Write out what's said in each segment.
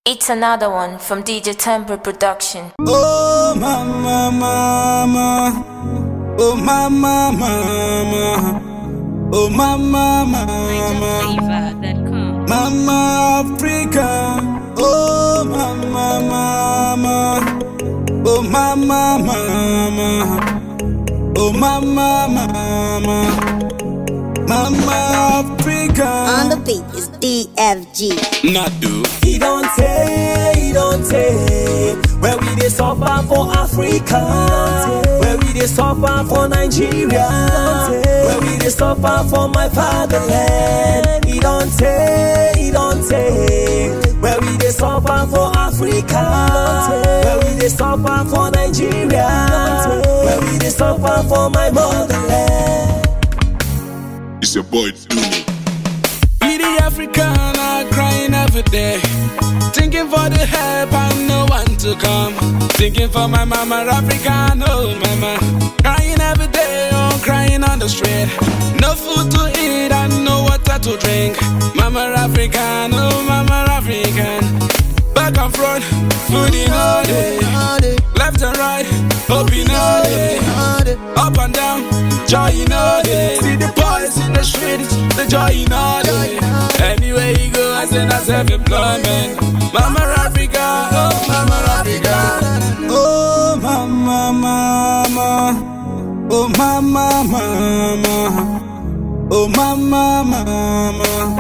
It's another one from DJ Temper Production. Oh mama mama Oh mama mama Oh mama mama Flavor.com. Mama Africa Oh mama mama Oh mama mama Oh mama mama Mama Africa On the beat is DFG. Nadu He don't take, he don't take. Where we dey suffer for Africa, where we dey suffer for Nigeria, where we dey suffer for my fatherland. He don't take, he don't take. Where we dey suffer for Africa, where we dey suffer for Nigeria, where we dey suffer for my motherland. It's your boy Dooney. We the African are crying every day. Thinking for the help and no one to come. Thinking for my mama African, oh mama. Crying every day, oh crying on the street. No food to eat and no water to drink. Mama African, oh mama African. Back and front, food in all day. Left and right, up in all day. Up and down, joy in all day. See the boys in the streets, the joy in all day. Anywhere you go, I send us self-employment. Mama Africa, oh Mama Africa. Oh Mama Mama, oh Mama Mama, oh Mama Mama.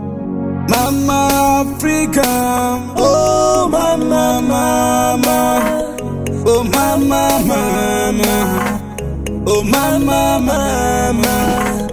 Mama Africa, oh Mama Mama, oh Mama Mama. Oh mama, mama,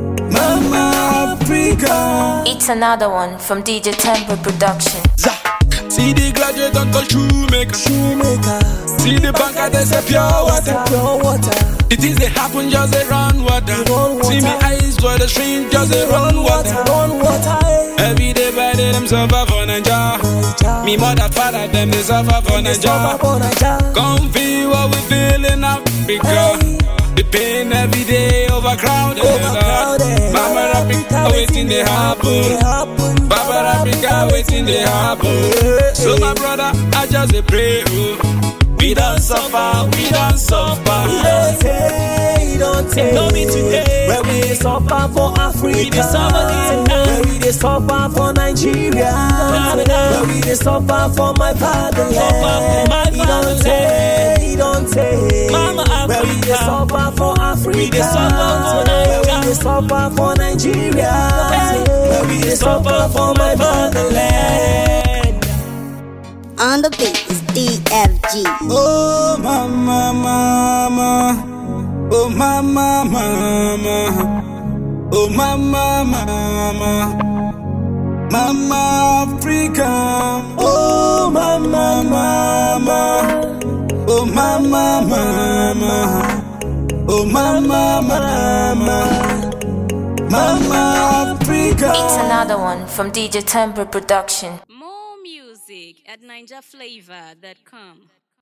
mama Africa. It's another one from DJ Temper Production. Za. See the graduate uncle shoemaker. Shoemaker, See the banker, they say pure water. pure water. It is they happen, just they run water. run water. See me eyes for the stream, just they run water. run water. eh. Every day by day, them suffer for Naija. Me mother, father, them they suffer for They suffer Naija. for Naija. Come feel what we feel in Africa. Hey. The pain every day overcrowded. Overcrowded. Mama Africa, waiting they They happen. happen. Baba Africa, waiting they happen. So my brother, I just a pray. oh. We don't suffer, we don't He suffer. don't take, he don't take. No be today. Where we dey suffer for Africa. We dey suffer here now. Where we dey suffer for Nigeria. Where we dey suffer for my fatherland. Suffer for my He don't fatherland. take, he don't take. Mama Where we dey Africa. suffer for Africa. We dey suffer for Where Naija. we dey suffer for Nigeria. Where we dey suffer for my fatherland. On the beat is DFG. Oh mama, mama, oh mama, mama, oh mama, mama, mama Africa. Oh mama, mama, oh mama, mama, oh mama, mama, mama Africa. It's another one from DJ Temper Production. More music at NinjaFlavor.com.